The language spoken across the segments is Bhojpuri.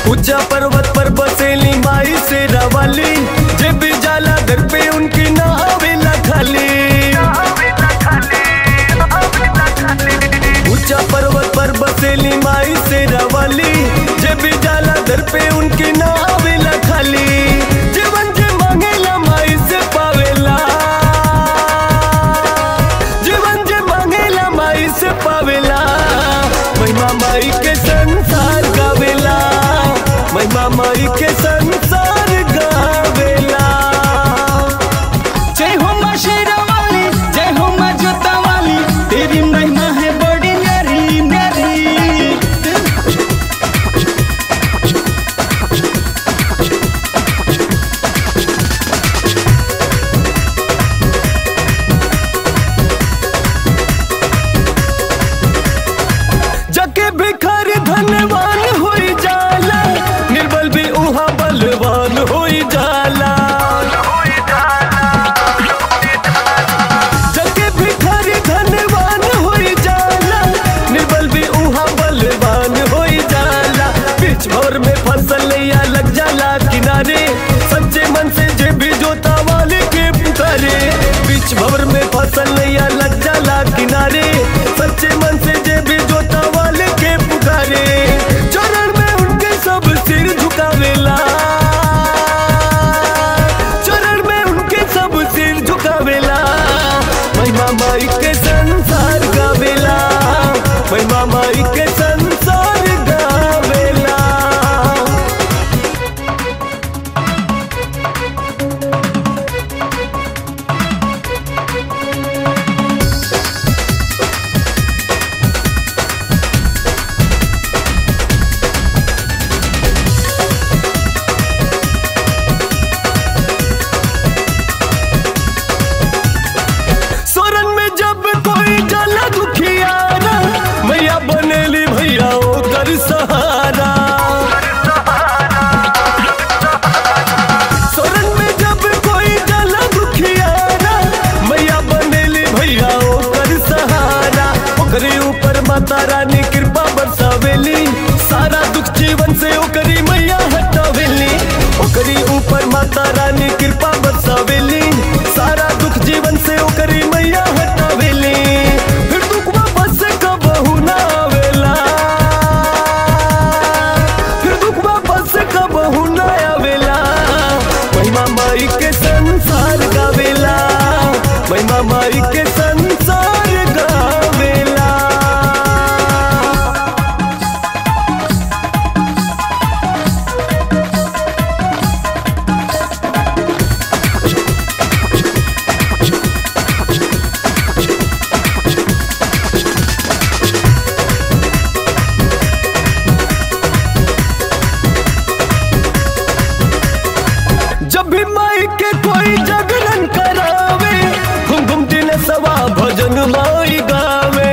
ऊंचा पर्वत पर बसेली माई से रवाली जे भी जाला घर पे उनकी ना आवेला खाली ऊंचा पर्वत पर बसेली माई से रवाली जे भी जाला घर पे उनकी ना आवेला खाली जीवन जे मांगेला माई से पावेला जीवन जे मांगेला माई से पावेला महिमा माई के संसार गावेला महिमा माई के संसार गावेला जय हो माँ शेरावाली जय हो माँ जोतावाली तेरी महिमा है बड़ी न्यारी न्यारी जके भिखारी धनवान होई जाला निर्बल भी उहा बलवान होई जाला जके भिखारी धनवान होई जाला निर्बल भी उहा बलवान होई जाला बीच भर में फसल या लग जाला किनारे सच्चे मन से जे भी जोता वाले के पुकारे बीच भवर में फसल या लग जाला किनारे सच्चे मन से जे भी जोता वाले के पुकारे चरण में उनके सब सिर झुकावेला चरण में उनके सब सिर झुकावेला महिमा माई के संसार गावेला महिमा माई के संसार गावेला सोरन में जब कोई जला दुखियारा मैया बनेली भैया ओकर सहारा सोरन में जब कोई जला दुखियारा मैया बनेली भैया ओकर सहारा ओकरे ऊपर माता रानी कृपा बरसावेली सारा दुख जीवन से ओकरी मैया हटावेली ओकरी ऊपर माता रानी कृपा बरसावेली सारा दुख जीवन से ओकरी मैया हटावेली फिर दुख वापस से कबहू ना आवेला फिर दुख वापस से कबहू ना आवेला महिमा माई के संसार गावेला महिमा माई के संसार गावेला जब भी माई के कोई जागरण करावे घूम घूम दिन सवा भजन माई गावे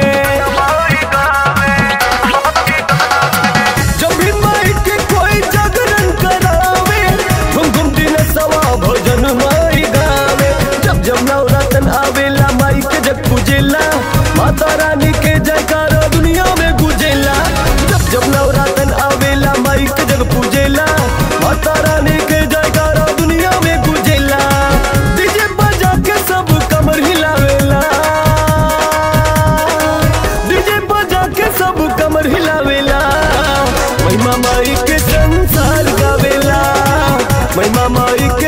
जब भी माई के कोई जागरण करावे घूम घूम दिन सवा भजन माई गावे जब जब नवरातन आवेला माई के जग पूजेला माता रानी के जयकारा दुनिया में गुजेला जब जब नवरातन आवेला माई के जग पूजेला माता रानी के जयकारा दुनिया में गुजेला डीजे बजा के सब कमर हिलावेला डीजे बजा के सब कमर हिलावेला महिमा माई के संसार गावेला महिमा माई के